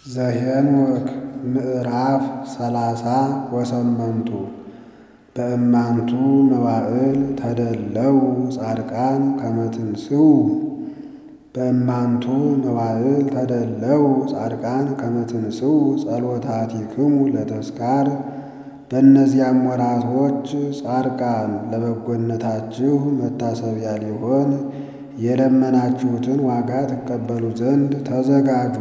ዘኄንወክ ምዕራፍ ሰላሳ ወሰመንቱ በእማንቱ መዋዕል ተደለው ጻድቃን ከመ ትንሥኡ በእማንቱ መዋዕል ተደለው ጻድቃን ከመ ትንሥኡ ጸሎታቲክሙ ለተስካር በእነዚያም ወራቶች ጻድቃን ለበጎነታችሁ መታሰቢያ ሊሆን የለመናችሁትን ዋጋ ትቀበሉ ዘንድ ተዘጋጁ።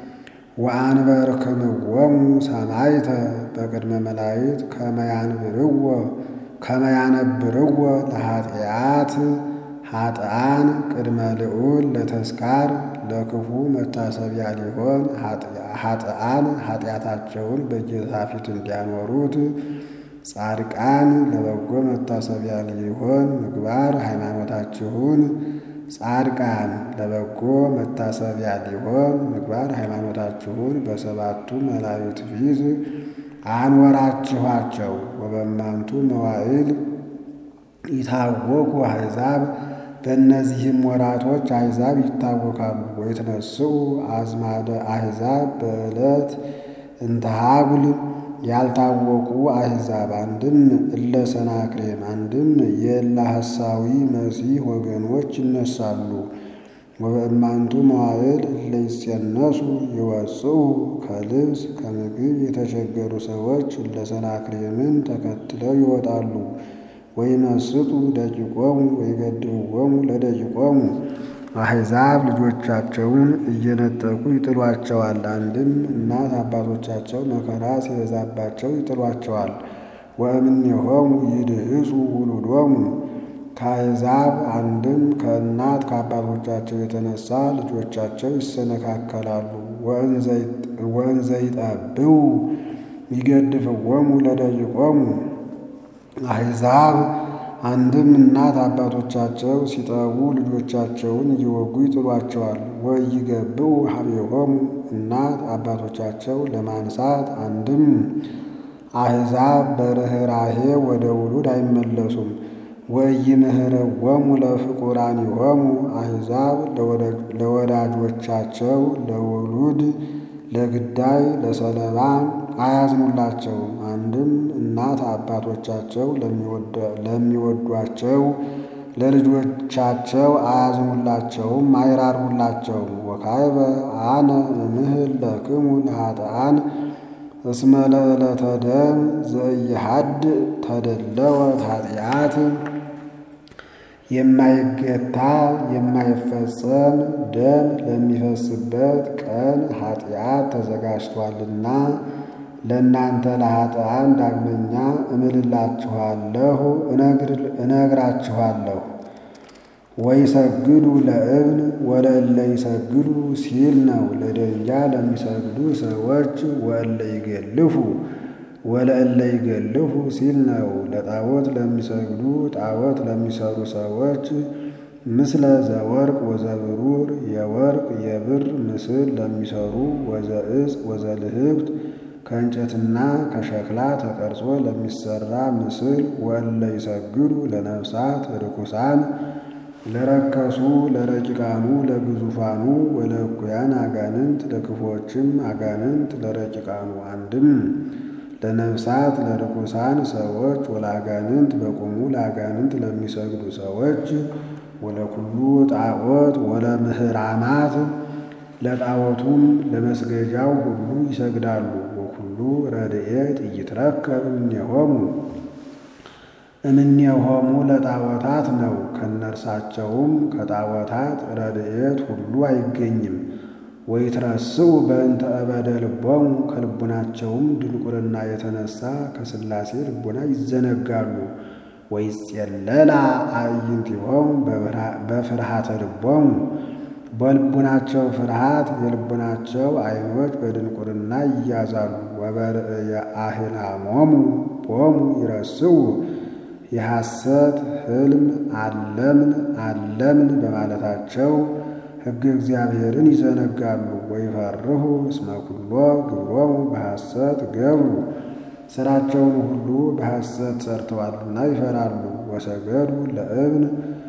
ወአንበርክምዎሙ ሰማዕተ በቅድመ መላእክት ከመ ያንብርዎ ከመ ያነብርዎ ለኃጢአት ኃጥኣን ቅድመ ልዑል ለተስካር ለክፉ መታሰቢያ ሊሆን ኃጥኣን ኃጢአታቸውን በጌታ ፊት እንዲያኖሩት ጻድቃን ለበጎ መታሰቢያ ሊሆን ምግባር ሃይማኖታችሁን ጻድቃን ለበጎ መታሰቢያ ሊሆን ምግባር ሃይማኖታችሁን በሰባቱ መላእክት ፊት አንወራችኋቸው። ወበእማንቱ መዋዕል ይታወኩ አሕዛብ በእነዚህም ወራቶች አሕዛብ ይታወካሉ። ወይትነሥኡ አዝማደ አሕዛብ በዕለት እንተ ሀጉል ያልታወቁ አሕዛብ አንድም እለ ሰናክሬም አንድም የእለ ሐሳዊ መሲሕ ወገኖች ይነሳሉ። ወበእማንቱ መዋዕል እለ ይጸነሱ ይወጽኡ ከልብስ ከምግብ የተቸገሩ ሰዎች እለ ሰናክሬምን ተከትለው ይወጣሉ። ወይመስጡ ደቂቆሙ ወይገድብዎሙ ለደቂቆሙ አሕዛብ ልጆቻቸውን እየነጠቁ ይጥሏቸዋል። አንድም እናት አባቶቻቸው መከራ ሲበዛባቸው ይጥሏቸዋል። ወእምኔሆሙ ይድህጹ ውሉዶሙ ከአሕዛብ አንድም ከእናት ከአባቶቻቸው የተነሳ ልጆቻቸው ይሰነካከላሉ። ወእንዘ ይጠብቡ ይገድፍዎሙ ለደቂቆሙ አሕዛብ አንድም እናት አባቶቻቸው ሲጠቡ ልጆቻቸውን እየወጉ ይጥሏቸዋል። ወኢይገብኡ ኀቤሆሙ እናት አባቶቻቸው ለማንሳት አንድም አሕዛብ በርኅራኄ ወደ ውሉድ አይመለሱም። ወኢይምህርዎሙ ለፍቁራኒሆሙ አሕዛብ ለወዳጆቻቸው ለውሉድ ለግዳይ ለሰለባ አያዝኑላቸውም። አንድም እናት አባቶቻቸው ለሚወዷቸው ለልጆቻቸው አያዝኑላቸውም፣ አይራሩላቸውም። ወካዕበ አነ እምህል ለክሙ ለኃጥኣን እስመ ለዕለተ ደም ዘኢይሃድእ ተደለወት ኃጢአት የማይገታ የማይፈጸም ደም ለሚፈስበት ቀን ኃጢአት ተዘጋጅቷልና ለእናንተ ለኃጥኣን ዳግመኛ እምልላችኋለሁ እነግራችኋለሁ። ወይሰግዱ ለእብን ወለእለ ይሰግዱ ሲል ነው። ለደንጊያ ለሚሰግዱ ሰዎች ወእለ ይገልፉ ወለእለ ይገልፉ ሲል ነው። ለጣዖት ለሚሰግዱ ጣዖት ለሚሰሩ ሰዎች ምስለ ዘወርቅ ወዘብሩር የወርቅ የብር ምስል ለሚሰሩ ወዘእጽ ወዘልህብት ከእንጨትና ከሸክላ ተቀርጾ ለሚሰራ ምስል ወእለ ይሰግዱ ለነፍሳት ርኩሳን ለረከሱ ለረቂቃኑ ለግዙፋኑ ወለእኩያን አጋንንት ለክፎችም አጋንንት ለረቂቃኑ አንድም ለነፍሳት ለርኩሳን ሰዎች ወለአጋንንት በቁሙ ለአጋንንት ለሚሰግዱ ሰዎች ወለኩሉ ጣዖት ወለምህራማት ለጣዖቱም ለመስገጃው ሁሉ ይሰግዳሉ። ወኩሉ ረድኤት ኢይትረከብ እምኔሆሙ እምኔሆሙ ለጣዖታት ነው። ከነርሳቸውም ከጣዖታት ረድኤት ሁሉ አይገኝም። ወይትረስኡ በእንተ እበደ ልቦሙ ከልቡናቸውም ድንቁርና የተነሳ ከሥላሴ ልቡና ይዘነጋሉ። ወይጼለላ አዕይንቲሆሙ በፍርሃተ ልቦሙ በልቡናቸው ፍርሃት የልቡናቸው ዓይኖች በድንቁርና ይያዛሉ። ወበርእየ አሕላሞሙ ቦሙ ይረስኡ የሐሰት ሕልም አለምን አለምን በማለታቸው ሕገ እግዚአብሔርን ይዘነጋሉ። ወይፈርሁ እስመ ኩሎ ግብሮሙ በሐሰት ገብሩ ሥራቸውን ሁሉ በሐሰት ሰርተዋልና ይፈራሉ። ወሰገዱ ለእብን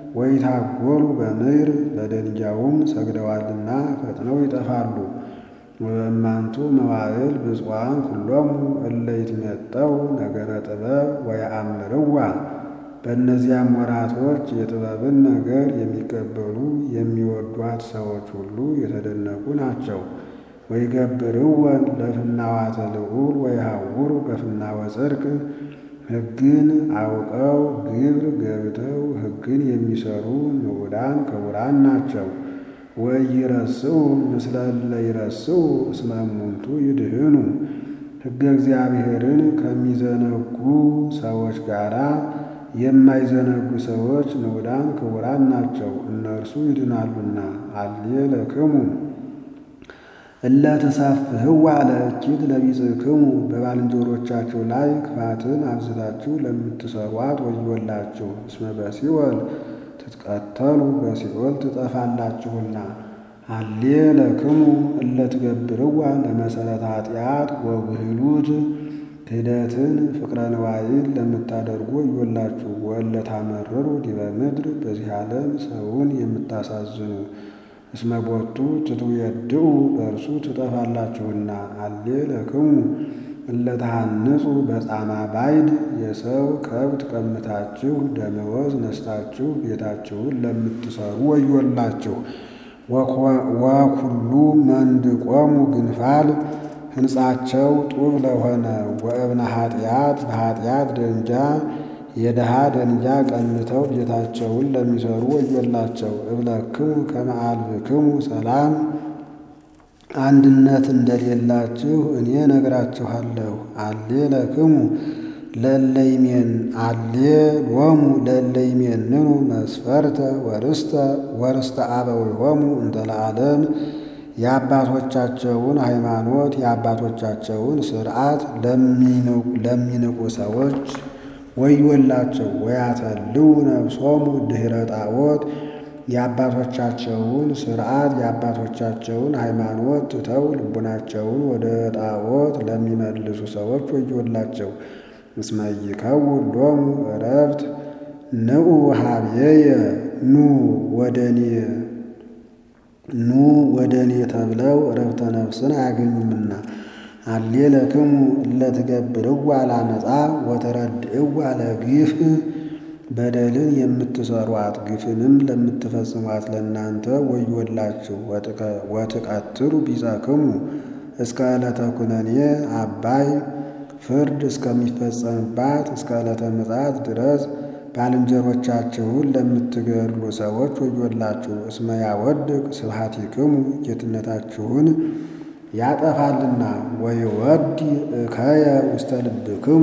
ወይታጎሉ በምድር ለደንጊያውም ሰግደዋልና ፈጥነው ይጠፋሉ። ወበእማንቱ መዋዕል ብፁዓን ኩሎሙ እለ ይትሜጠው ነገረ ጥበብ ወየአምርዋ። በእነዚያም ወራቶች የጥበብን ነገር የሚቀበሉ የሚወዷት ሰዎች ሁሉ የተደነቁ ናቸው። ወይገብርወን ለፍናዋተ ልዑል ወይሃውሩ በፍናወ ጽድቅ ሕግን አውቀው ግብር ገብተው ሕግን የሚሰሩ ንዑዳን ክቡራን ናቸው። ወኢይረስዑ ምስለ እለ ይረስዑ እስመ እሙንቱ ይድህኑ። ሕገ እግዚአብሔርን ከሚዘነጉ ሰዎች ጋራ የማይዘነጉ ሰዎች ንዑዳን ክቡራን ናቸው፣ እነርሱ ይድናሉና። አሌለክሙ እለ ተሳፍህዋ ለእኪት ለቢጽክሙ በባልንጀሮቻችሁ ላይ ክፋትን አብዝታችሁ ለምትሰሯት ወዮላችሁ። እስመ በሲኦል ትትቀተሉ በሲኦል ትጠፋላችሁና። አሌ ለክሙ እለ ትገብርዋ ለመሰረተ ኃጢአት ወብህሉት ክህደትን ፍቅረ ንዋይን ለምታደርጉ ወዮላችሁ። ወእለ ታመርሩ ዲበ ምድር በዚህ ዓለም ሰውን የምታሳዝኑ እስመ ቦቱ ትትዌድኡ በእርሱ ትጠፋላችሁና። አሌ ለክሙ እለ ተሃንጹ በጻማ ባይድ የሰው ከብት ቀምታችሁ ደመወዝ ነስታችሁ ቤታችሁን ለምትሰሩ ወዮላችሁ። ወኩሉ መንድቆሙ ግንፋል ሕንጻቸው ጡብ ለሆነ ወእብነ ኃጢአት በኃጢአት ደንጃ የድሃ ደንጃ ቀንተው ቤታቸውን ለሚሰሩ ወዮላቸው። እብለክሙ ከመ አልብክሙ ሰላም አንድነት እንደሌላችሁ እኔ ነግራችኋለሁ። አሌ ለክሙ ለለይሜን አሌ ሎሙ ለለይሜንኑ መስፈርተ ወርስተ ወርስተ አበዊሆሙ እንተ ለዓለም የአባቶቻቸውን ሃይማኖት የአባቶቻቸውን ሥርዓት ለሚንቁ ሰዎች ወዮላቸው። ወያተልው ነፍሶሙ ድኅረ ጣዖት የአባቶቻቸውን ሥርዓት የአባቶቻቸውን ሃይማኖት ትተው ልቡናቸውን ወደ ጣዖት ለሚመልሱ ሰዎች ወዮላቸው። እስመ ይከውን ሎሙ ዕረፍት ንዑ ሀብየየ ኑ ወደኔ ኑ ወደ እኔ ተብለው ዕረፍተ ነፍስን አያገኙምና። አሌ ለክሙ እለ ትገብርዋ ላመፃ ወተረድእዋ ለግፍ በደልን የምትሰሯት ግፍንም ለምትፈጽሟት ለእናንተ ወዮላችሁ። ወትቀትሉ ቢጸክሙ እስከ ዕለተ ኩነኔ አባይ ፍርድ እስከሚፈጸምባት እስከ ዕለተ ምጽአት ድረስ ባልንጀሮቻችሁን ለምትገድሉ ሰዎች ወዮላችሁ። እስመ ያወድቅ ስብሐቲክሙ ጌትነታችሁን ያጠፋልና። ወይወዲ እከየ ውስተ ልብክሙ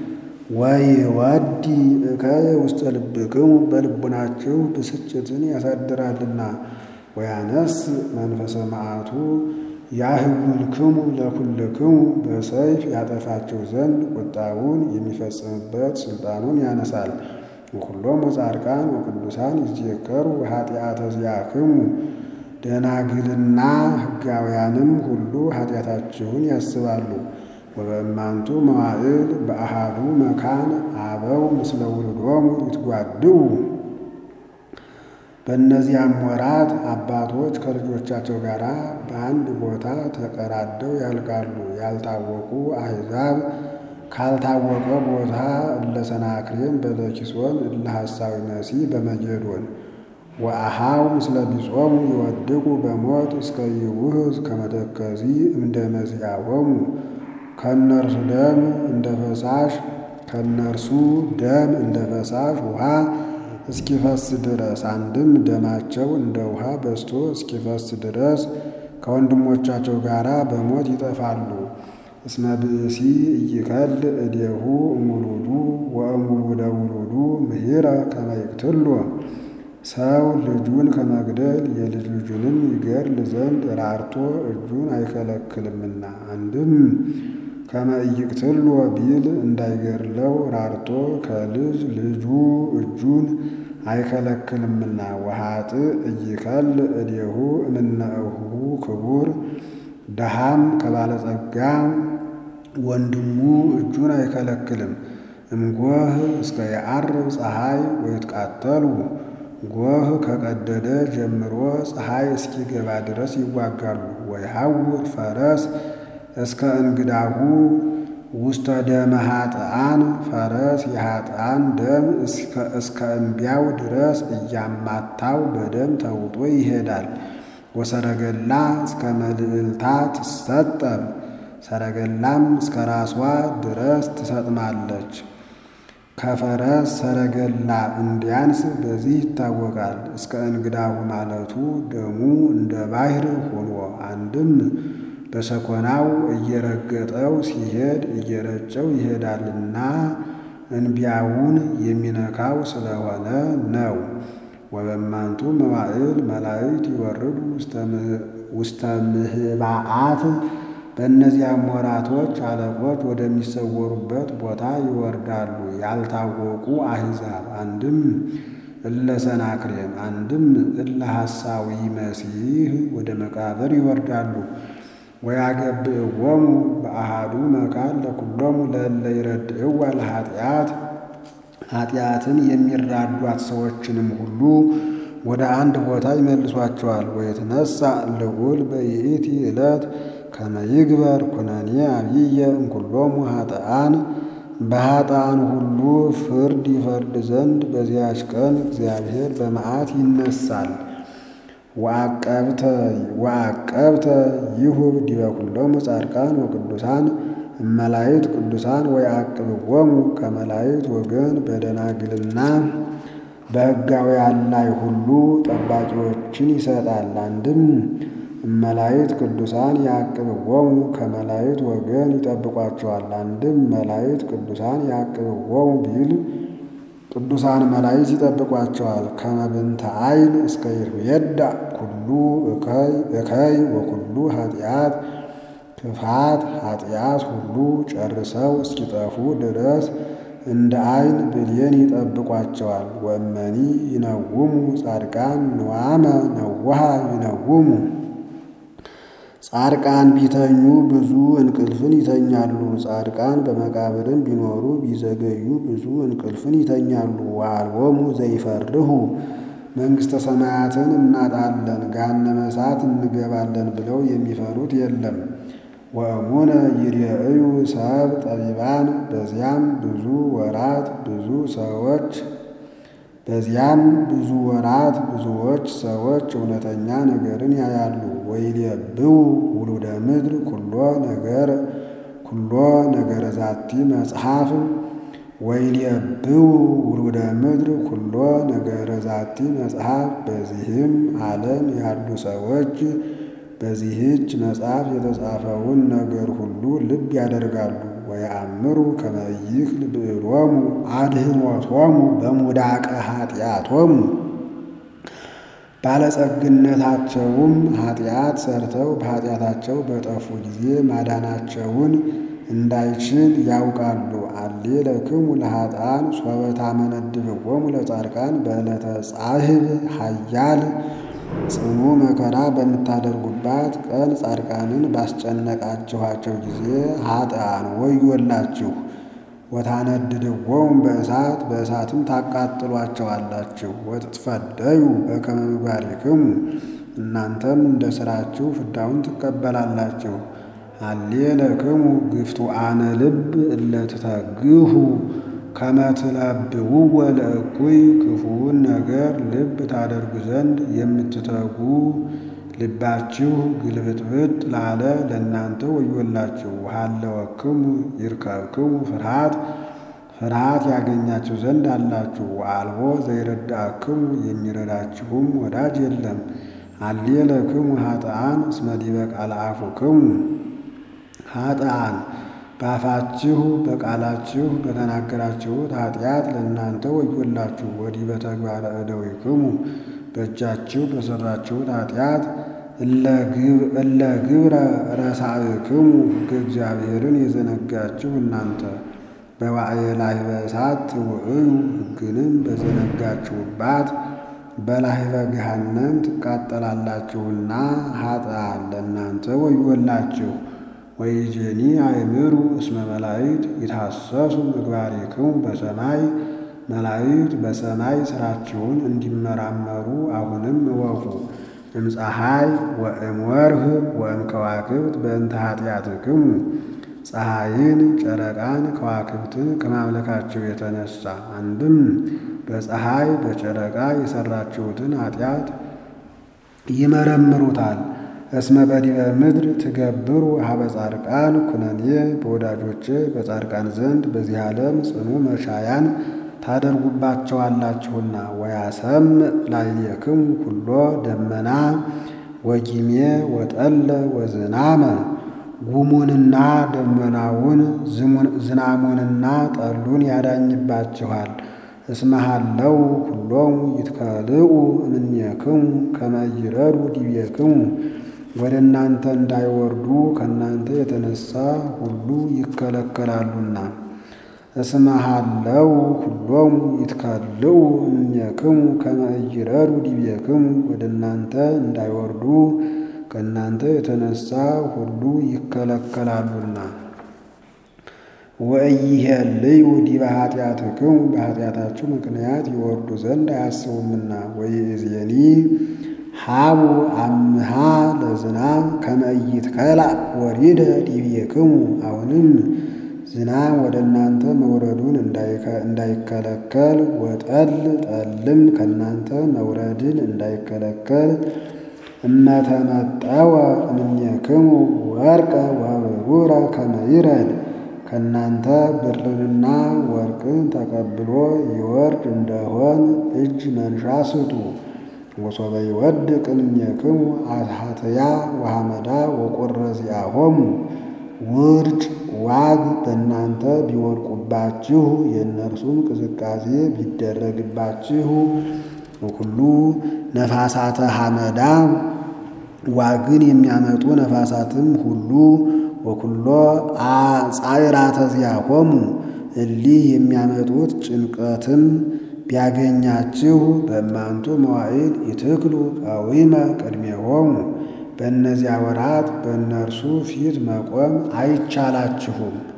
ወይወዲ እከየ ውስተ ልብክሙ በልቡናችሁ ብስጭትን ያሳድራልና። ወያነስ መንፈሰ መዓቱ ያህውልክሙ ለኩልክሙ በሰይፍ ያጠፋችሁ ዘንድ ቁጣውን የሚፈጽምበት ስልጣኑን ያነሳል። ወኩሎሙ ጻድቃን ወቅዱሳን ይዜከሩ ኃጢአተ ዚአክሙ ደናግልና ሕጋውያንም ሁሉ ኃጢአታችሁን ያስባሉ። ወበእማንቱ መዋዕል በአሃዱ መካን አበው ምስለ ውሉዶሙ ይትጓድኡ በእነዚያም ወራት አባቶች ከልጆቻቸው ጋር በአንድ ቦታ ተቀራደው ያልቃሉ። ያልታወቁ አሕዛብ ካልታወቀ ቦታ እለ ሰናክሬም በለኪሶን እለ ሐሳዊ መሲህ በመጌዶን ወአሃው ምስለ ቢጾሙ ይወድቁ በሞት እስከ ይውህዝ ከመተከዚ እንደ መዚአሆሙ ከእነርሱ ደም እንደ ፈሳሽ ከእነርሱ ደም እንደ ፈሳሽ ውሃ እስኪፈስ ድረስ አንድም ደማቸው እንደ ውሃ በዝቶ እስኪፈስ ድረስ ከወንድሞቻቸው ጋር በሞት ይጠፋሉ። እስመ ብእሲ ኢይከል እዴሁ እሙሉዱ ወእሙሉደ ውሉዱ ምሂረ ከመ ይቅትሎ ሰው ልጁን ከመግደል የልጅ ልጁንም ይገድል ዘንድ ራርቶ እጁን አይከለክልምና። አንድም ከመ ኢይቅትሎ ቢል እንዳይገድለው ራርቶ ከልጅ ልጁ እጁን አይከለክልምና። ወኃጥእ ኢይከል እዴሁ እምነ እኁሁ ክቡር ደሃም ከባለጸጋ ወንድሙ እጁን አይከለክልም። እምጎህ እስከ የዐርብ ፀሐይ ወይትቃተሉ ጎህ ከቀደደ ጀምሮ ፀሐይ እስኪገባ ድረስ ይዋጋሉ። ወይሐውር ፈረስ እስከ እንግዳሁ ውስተ ደመ ኃጥኣን ፈረስ የኃጥኣን ደም እስከ እምቢያው ድረስ እያማታው በደም ተውጦ ይሄዳል። ወሰረገላ እስከ መልዕልታ ትሰጠም ሰረገላም እስከ ራሷ ድረስ ትሰጥማለች። ከፈረስ ሰረገላ እንዲያንስ በዚህ ይታወቃል። እስከ እንግዳሁ ማለቱ ደሙ እንደ ባሕር ሆኖ አንድም በሰኮናው እየረገጠው ሲሄድ እየረጨው ይሄዳልና እንቢያውን የሚነካው ስለሆነ ነው። ወበማንቱ መዋዕል መላእክት ይወርዱ ውስተ ምህባአት በእነዚያም ወራቶች አለቆች ወደሚሰወሩበት ቦታ ይወርዳሉ። ያልታወቁ አሕዛብ አንድም እለ ሰናክሬም አንድም እለ ሐሳዊ መሲህ ወደ መቃብር ይወርዳሉ። ወያገብእዎሙ በአሃዱ መካን ለኩሎሙ ለእለ ይረድእዋ ለኃጢአት ኃጢአትን የሚራዷት ሰዎችንም ሁሉ ወደ አንድ ቦታ ይመልሷቸዋል። ወየትነሣ ልዑል በይእቲ ዕለት ከመ ይግበር ኩነኔ አብየ እምኩሎሙ ኃጥኣን በኃጥኣን ሁሉ ፍርድ ይፈርድ ዘንድ በዚያች ቀን እግዚአብሔር በመዓት ይነሳል። ወአቀብተ ይሁብ ዲበ ኩሎሙ ጻድቃን ወቅዱሳን እመላእክት ቅዱሳን ወየዐቅብዎሙ ከመላእክት ወገን በደናግልና በሕጋውያን ላይ ሁሉ ጠባቂዎችን ይሰጣል። አንድም መላእክት ቅዱሳን ያዕቅብዎሙ ከመላእክት ወገን ይጠብቋቸዋል። አንድም መላእክት ቅዱሳን ያዕቅብዎሙ ቢል ቅዱሳን መላእክት ይጠብቋቸዋል። ከመብንተ ዐይን እስከ ይርየዳ ኩሉ እከይ ወኩሉ ኃጢአት ክፋት ኃጢአት ሁሉ ጨርሰው እስኪጠፉ ድረስ እንደ ዐይን ብሌን ይጠብቋቸዋል። ወእመኒ ይነውሙ ጻድቃን ንዋመ ነውሃ ይነውሙ ጻድቃን ቢተኙ ብዙ እንቅልፍን ይተኛሉ። ጻድቃን በመቃብርም ቢኖሩ ቢዘገዩ ብዙ እንቅልፍን ይተኛሉ። ወአልቦሙ ዘይፈርሁ መንግሥተ ሰማያትን እናጣለን ገሃነመ እሳት እንገባለን ብለው የሚፈሩት የለም። ወእሙነ ይርኤዩ ሰብ ጠቢባን በዚያም ብዙ ወራት ብዙ ሰዎች በዚያም ብዙ ወራት ብዙዎች ሰዎች እውነተኛ ነገርን ያያሉ። ወይሌብው ውሉደ ምድር ኩሎ ነገር ኩሎ ነገረ ዛቲ መጽሐፍ ወይሌብው ውሉደ ምድር ኩሎ ነገረ ዛቲ መጽሐፍ በዚህም ዓለም ያሉ ሰዎች በዚህች መጽሐፍ የተጻፈውን ነገር ሁሉ ልብ ያደርጋሉ። ወየአምሩ ከመ ይክል ብዕሎሙ አድኅኖቶሙ በሙዳቀ ኃጢአቶሙ ባለጸግነታቸውም ኃጢአት ሰርተው በኃጢአታቸው በጠፉ ጊዜ ማዳናቸውን እንዳይችል ያውቃሉ። አሌ ለክሙ ለኃጥኣን ሶበ ታመነድብዎሙ ለጻድቃን በዕለተ ጻሕብ ኃያል ጽኑ መከራ በምታደርጉባት ቀን ጻድቃንን ባስጨነቃችኋቸው ጊዜ ኃጥኣን ወዮላችሁ። ወታነድድዎሙ በእሳት በእሳትም ታቃጥሏቸዋላችሁ። ወትትፈደዩ በከመ ምግባሪክሙ እናንተም እንደ ሥራችሁ ፍዳውን ትቀበላላችሁ። አሌ ለክሙ ግፍቱአነ ልብ እለ ትተግሁ ከመ ትለብውወ ለእኩይ ክፉውን ነገር ልብ ታደርጉ ዘንድ የምትተጉ ልባችሁ ግልብጥብጥ ላለ ለእናንተ ወዮላችሁ። ሃለወክሙ ይርከብክሙ ፍርሃት ፍርሃት ያገኛችሁ ዘንድ አላችሁ። ወአልቦ ዘይረዳእክሙ የሚረዳችሁም ወዳጅ የለም። አሌ ለክሙ ኃጥኣን እስመ ዲበ ቃለ አፉክሙ ኃጥኣን በአፋችሁ በቃላችሁ በተናገራችሁት ኃጢአት ለእናንተ ወዮላችሁ። ወዲህ በተግባረ እደዊክሙ በእጃችሁ በሠራችሁት ኃጢአት እለ ግብረ ረሳእክሙ ሕገ እግዚአብሔርን የዘነጋችሁ እናንተ በዋዕየ ላህበ እሳት ትውዕዩ ሕግንም በዘነጋችሁባት በላህበ ገሃነም ትቃጠላላችሁና ኃጥኣን ለእናንተ ወዮላችሁ። ወይጄኒ አእምሩ እስመ መላእክት ይታሰሱ ምግባሪክሙ በሰማይ መላእክት በሰማይ ሥራችሁን እንዲመራመሩ አሁንም እወቁ። እምፀሐይ ወእምወርህ ወእምከዋክብት በእንተ ኃጢአትክሙ ፀሐይን ጨረቃን ከዋክብትን ከማምለካቸው የተነሳ አንድም በፀሐይ በጨረቃ የሰራችሁትን ኃጢአት ይመረምሩታል። እስመ በዲበ ምድር ትገብሩ ሀበ ጻድቃን ኩነኔ በወዳጆቼ በጻድቃን ዘንድ በዚህ ዓለም ጽኑ መሻያን ታደርጉባቸዋላችሁና ወያሰም ላዕሌክሙ ኩሎ ደመና ወጊሜ ወጠለ ወዝናመ ጉሙንና ደመናውን ዝናሙንና ጠሉን ያዳኝባችኋል። እስመሃለው ኩሎሙ ይትከልኡ እምኔክሙ ከመ ይረዱ ዲቤክሙ ወደ እናንተ እንዳይወርዱ ከእናንተ የተነሳ ሁሉ ይከለከላሉና። እስመሃለው ኩሎሙ ይትከልኡ እምኔክሙ ከመ ይረዱ ዲቤክሙ ወደ እናንተ እንዳይወርዱ ከእናንተ የተነሳ ሁሉ ይከለከላሉና። ወኢይሄልዩ ዲበ ኃጢአትክሙ በኃጢአታችሁ ምክንያት ይወርዱ ዘንድ አያስቡምና። ወይእዜኒ ሀቡ አምሃ ለዝናም ከመ ኢይትከላእ ወሪደ ዲቤክሙ አሁንም ዝናም ወደ እናንተ መውረዱን እንዳይከለከል ወጠል ጠልም ከእናንተ መውረድን እንዳይከለከል እመተመጠወ እምኔክሙ ወርቀ ወብሩረ ከመ ይረድ ከእናንተ ብርንና ወርቅን ተቀብሎ ይወርድ እንደሆን እጅ መንሻ ስጡ። ወሶበ ይወድቅ እምኔክሙ አትሐትያ ወሐመዳ ወቆረዚአሆሙ ውርጭ ዋግ በእናንተ ቢወድቁባችሁ የእነርሱም ቅዝቃዜ ቢደረግባችሁ ሁሉ ነፋሳተ ሐመዳ ዋግን የሚያመጡ ነፋሳትም ሁሉ ወኩሎ ጻዕራተ ዚአሆሙ እሊህ የሚያመጡት ጭንቀትም ቢያገኛችሁ በእማንቱ መዋዕል ይትክሉ ቀዊመ ቅድሜሆሙ በእነዚያ ወራት በእነርሱ ፊት መቆም አይቻላችሁም።